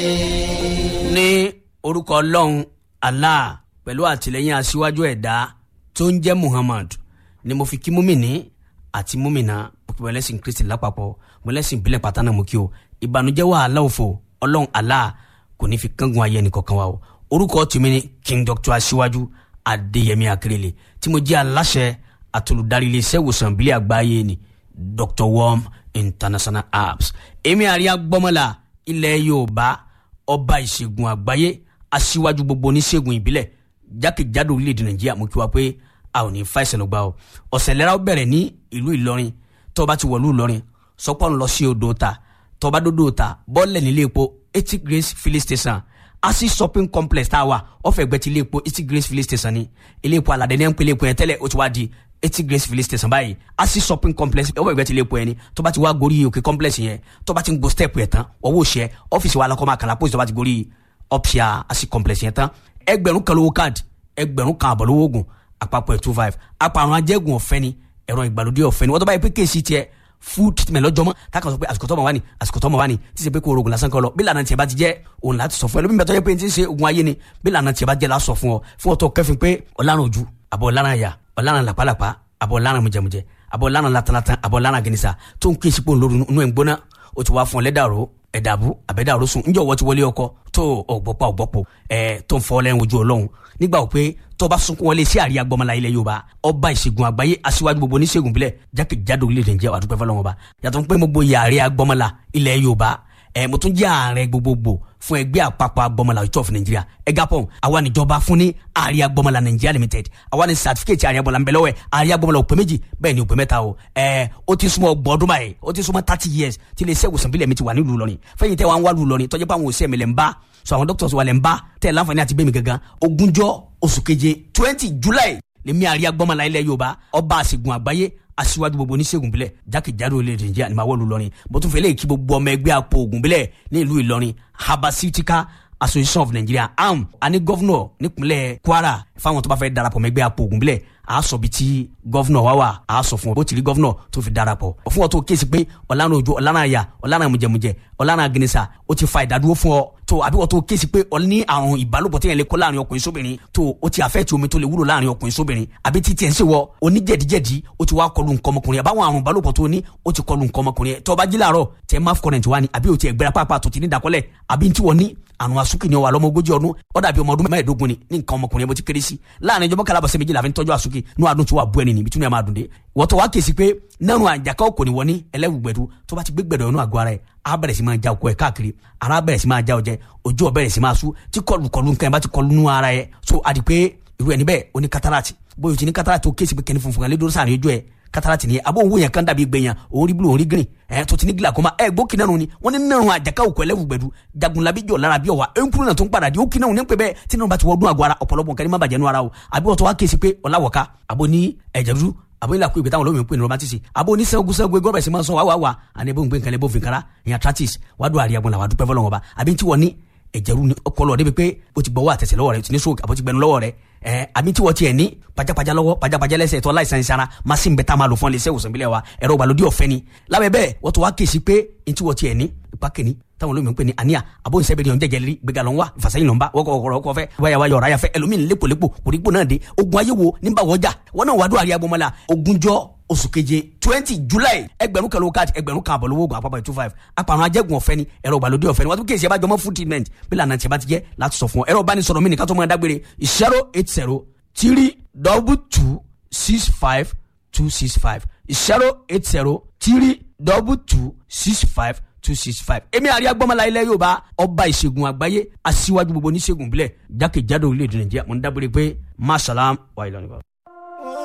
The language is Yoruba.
ní orúkọ ọlọ́run allah pẹ̀lú àtìlẹ́yìn aṣíwájú ẹ̀dá tó ń jẹ́ muhammad ni mo fi kí múmìnì àti múmìnà òpin ẹlẹ́sìn kristi lápapọ̀ mọ́lẹ́sìn ìbílẹ̀ pátánà mú kí o ìbànújẹ́ wàhálà òfò ọlọ́run allah kò ní fi kángun ayé ẹnìkọ̀ọ̀kan wa o orúkọ tèmi ni king doctor aṣíwájú adéyẹmí akérèlé tí mo jẹ́ aláṣẹ àtolùdarí iléeṣẹ́ ìwòsàn ìbílẹ̀ àgbáyé ni dr worm international apps èmi àríyá gbọ́mọ́lá ilẹ̀ yorùbá ọba ìṣègùn àgbáyé aṣíwájú gbogbo oníṣègùn ìbílẹ̀ jákèjádò orílẹ̀-èdè nàìjíríà mo kí wa pé a ò ní fa ìṣẹ̀lẹ̀ gbà o ọ̀sẹ̀ lẹ́ra ó bẹ̀rẹ̀ ní ìlú ìlọrin tó bá ti wọ̀lú ìlọrin sọpọ́ ń lọ sí odò ta tó bá dódò ta bọ́ọ̀lẹ̀ nílé epo eighty grace filling station asi shopping complex tá a wà ọ̀fẹ́ gbẹ ti ilé epo eighty grace filling station ni ilé epo aládé ní ẹ̀ ń pè ilé epo yẹn tẹ́lẹ̀ ó ti wá di eighty grace filling station báyìí asi shopping complex ọwọ́ ìgbẹ́ ti lè po ẹni tó bá ti wá gorí òkè complex yẹn tó bá ti ń go step yẹn tán ọwọ́ òṣìṣẹ́ ọ́fíìsì wa alákọ̀ọ́mọ àkàlà pósí tó bá ti gorí opsia asi complex yẹn tán ẹgbẹ̀rún kan lówó káàdì ẹgbẹ̀rún kan àbọ̀ lówó oògùn àpapọ̀ ẹ̀ two five àpàrùn ajẹ́gùn ọ̀fẹ́ ni ẹ̀rọ ìgbàlódé ọ̀fẹ́ ni wọ́n tó báyìí pé kéèsì tiẹ̀ food treatment lọ́jọ́mọ́ táwọn sọ pé àsìkò tọ́mọ wá ní àsìkò tọ́mọ wá ní tí ṣe pé kó o rògùn lásán kọ́ lọ bí lànà tiẹ̀ bá ti jẹ́ òun láti sọ fún ẹ lómi bàtọ́ yẹ pé n ti ṣe ogun ayé ni bí lànà tiẹ̀ bá jẹ́ lásọ fún ọ fún ọ tó kẹfin pé ọ̀làrán ojú àbọ̀ ọ̀làrán àyà ọ̀làrán làpálàpá àbọ̀ ọ̀làrán mujẹmujẹ àbọ̀ ọ̀làrán latalatan àbọ̀ ọ̀làrán gẹnisa tó ń kíyèsí pé òun lóru inú ẹ̀ ń gbóná o ti wá fún ọ lẹ́dàrú ẹ̀dàbú àbẹ̀dàrú sùn ńjọ́ wọ́n ti wọlé ọkọ tó ọ̀gbọ́pá ọ̀gbọ́pọ̀ ẹ̀ tó ń fọ́ lẹ́yìn ojú ọlọ́run nígbà wò pé tó bá sunkún wọlé sí àríyá gbọmọlá ilẹ̀ yorùbá ọba ìṣègùn àgbáyé aṣíwájú gbogbo oníṣègùn bílẹ̀ jákèjádò orílẹ̀-èdè nàìjíríà wàá dúpẹ́ fọlọ́wọn ọba yàtọ̀ pé mo gboyè àríyá gbọmọlá ilẹ̀ yorùbá ẹ mo tún jẹ́ ààrẹ gbogbogbò fún ẹgbẹ́ àpapọ̀ agbọmọlá ìtọ́ fún nàìjíríà ẹgapọ̀ àwa níjọba fún ní àríyá gbọmọlá nàìjíríà limited àwa ní sàtífíkẹ́tì àríyá gbọmọlá nbẹ lọ́wọ́ ẹ̀ àríyá gbọmọlá òpè méjì bẹ́ẹ̀ ni òpè mẹ́ta o ẹ ó ti súnmọ́ ọgbọ̀n ọdún báyìí ó ti súnmọ́ thirty years tí ilé iṣẹ́ ìwòsàn bílẹ̀ mi ti wà nílùú lọ́rin fẹ́yìn tẹ́ wà ń wá lù lọ́rin tọ́jú pé àwọn òṣìṣẹ́ mi lẹ̀ ń bá so àwọn doctors wa lẹ̀ ń bá tẹ̀ láǹfààní àti bẹ́ẹ̀ mi gangan ogúnjọ́ oṣù keje twenty july lèmi àríyá gbọmọlá ilẹ̀ yorùbá ọba àṣègùn àgbáyé aṣíwájú gbogbo oníṣègùn bílẹ̀ jákèjádò orílẹ̀-èdè nàìjíríà ni màá wọ́ọ̀lù lọ́rin bó tún fẹ́lẹ́ kí gbogbo ọmọ ẹgbẹ́ àpò ògùn bílẹ̀ ní ìlú ìlọrin herbaceutica association of nigeria am àní gọ́vnọ̀ nípínlẹ̀ kwara fáwọn tó bá fẹ́ darapọ̀ mọ́ ẹgbẹ́ àpò ògùn bílẹ̀ a sọ bi tí gọ́vnọ̀ wá wà a sọ fún ọ bó ti rí gọ́vnọ̀ tó fi darapọ̀ fún ọ tó kéésì pé ọ̀lànà òjò ọ̀lànà àyà ọ̀lànà mùjẹmùjẹ ọ̀lànà gẹnisa ó ti fa ìdádúró fún ọ tó àbí wọ́n tó kéésì pé ọ ní àrùn ìbálòpọ̀ tí yẹn lè kó láàrin ọkùnrin sóbìnrin tó o ti àfẹ́ tí omi tó lè wúlò láàrin ọkùnrin sóbìnrin àbí tí tiẹ̀ ń ṣe wọ oníjẹ̀díjẹ̀dí ó ti wá kọlu nǹkan ọmọkùnrin àbáwọn àrùn ìbálòpọ̀ tó ní ó ti kọlu nǹkan ọmọkùnrin tó bá jí láàárọ̀ tẹ máf current wá ní àbí o ti ẹ̀gbẹ́ra pàápàá tó ti ní ìdákọ́lẹ̀ àbí tí wọ́n ní àrùn asúkì ni wà lọ́mọ ogójì ọdún ó dàbí ọmọ ọdún mẹ́ẹ̀ẹ́dógún ni ní nǹkan ọmọkùnrin bó ti kéré sí láàrin ìjọba kalabọ̀sẹ̀ méjì la fi ń tọ́jú asúkì ní àdùn tí wà bú ẹni níbi tí wọ́n máa dùn dé wọ́n tó wá kèsì pé nánú àjàká òkò ni wọ́n ní ẹlẹ́wùgbẹ̀dù tó bá ti gbé gbẹ̀dọ̀ inú àgọ́ ara ẹ̀ á bẹ̀rẹ̀ sí máa já okó ẹ̀ káàkiri ara bẹ̀rẹ̀ sí máa já ọjẹ́ ojú ọ̀ bẹ̀rẹ̀ sí máa sú tí kọlù kọlù nǹkan ẹ̀ bá ti kọlù nú ara ẹ̀ so àdì pé irú ẹni bẹ́ẹ̀ ó ní kátàràtì bóyá o ti ní kátàràtì ó kèsì pé kẹ́ni funfun kan lé dúró sáàrin ojú ẹ̀ kátàràtì ni abo owó yẹn kan dàbí gbẹ̀yàn òun rí bulu òun rí green ẹ̀ tó ti ní glaucoma ẹ̀ gbó kinanu ni wọ́n ní nínú àjàká òkú ẹlẹ́wùgbẹ̀dù jagunlabi jọ lára bí ọ̀wà ẹ̀ńkúrú náà tó ń padà di ó kinanu ní pẹ́ bẹ́ẹ̀ tí nínú bá ti wọ́ọ́dún àgọ́ ara ọ̀pọ̀lọpọ̀ nǹkan ní má bàjẹ́ nú ara o àbí wọ́n tó wá kèsì pé ọ̀làwọ̀ká àbò ní ẹ̀jẹ̀ dúdú àbò ilà kú ìgbé táwọn olómi ń pè ní romantisi àbò ní sẹ́gun sẹ́gun gbé gọ́bẹ̀sì máa ń sọ wá wá wá àní ebó ń gbé nǹkan lẹ́bó fìkàrà ìyàn tratis wàá dùn àríyá gbọ́n làwà dúpẹ́ fọlọ́wọ́n ọba àbí tí wọ́n ní ẹ̀jẹ̀rú ni ọkọlọ débi pé o ti gbọ́wọ́ àtẹ̀sẹ̀ lọ́wọ́ rẹ o ti ní stroke àbò ti gbẹnu lọ́wọ́ rẹ ẹ àbí tí wọ́n tiẹ̀ ní pajápajá lọ́wọ́ pajápajá lẹ́sẹ̀ tó láìsàn ìsara machine bẹ́ẹ̀ tá a máa lò fún ẹlẹ́sẹ̀ ìwòsàn ìbílẹ̀ wa ẹ̀rọ ìgbàlódé ọ̀fẹ́ ni lábẹ́ bẹ́ẹ̀ wọ́n tó wá kèsì pé n tí wọ́n tiẹ̀ ní ipa kìíní táwọn olómi ń pè ní àníyà àbó ìṣẹ́bẹ̀rẹ̀ yọ̀ ń jẹ́jẹ́ rí gbẹ̀gà lọ́n wá ìfàsẹ́yìn lọ́n bá wọ́kọ̀ ọ̀rọ̀ ọkọ̀ fẹ́ wáyà wáyà ọ̀rá yàfẹ́ ẹlòmíín lépolépo kòrígbò náà dé ogun ayé wo nígbà wọ́jà wọ́n náà wàdúrà rí agbọ́mọlá ogúnjọ́ oṣù keje twenty july ẹgbẹ̀rún kan lówó káàdì ẹgbẹ̀rún kan àbọ̀lówó oògùn àpapọ̀ two five apàrọ̀ ajẹ́gun ọ̀fẹ́ ni ẹ̀rọ ìgbàlódé ọ̀fẹ́ ni wọ́n tún kéèsì ẹ̀bá jọmọ́ food treatment bí lànà tí ẹ bá ti jẹ́ láti sọ fún ọ ẹ̀rọ ìbánisọ̀rọ̀ mi nìkan tó máa dágbére zero eight zero three double two six five two six five zero eight zero three double two six five two six five. èmi àríyá gbọ́mọlá ilẹ̀ yorùbá ọba ìṣègùn àgbáyé aṣíwájú gbogbo oníṣègùn bílẹ̀ jákèjádò orílẹ̀-èdè nàìjíríà mo ń dábòrè pé masalaam wa ìlànà.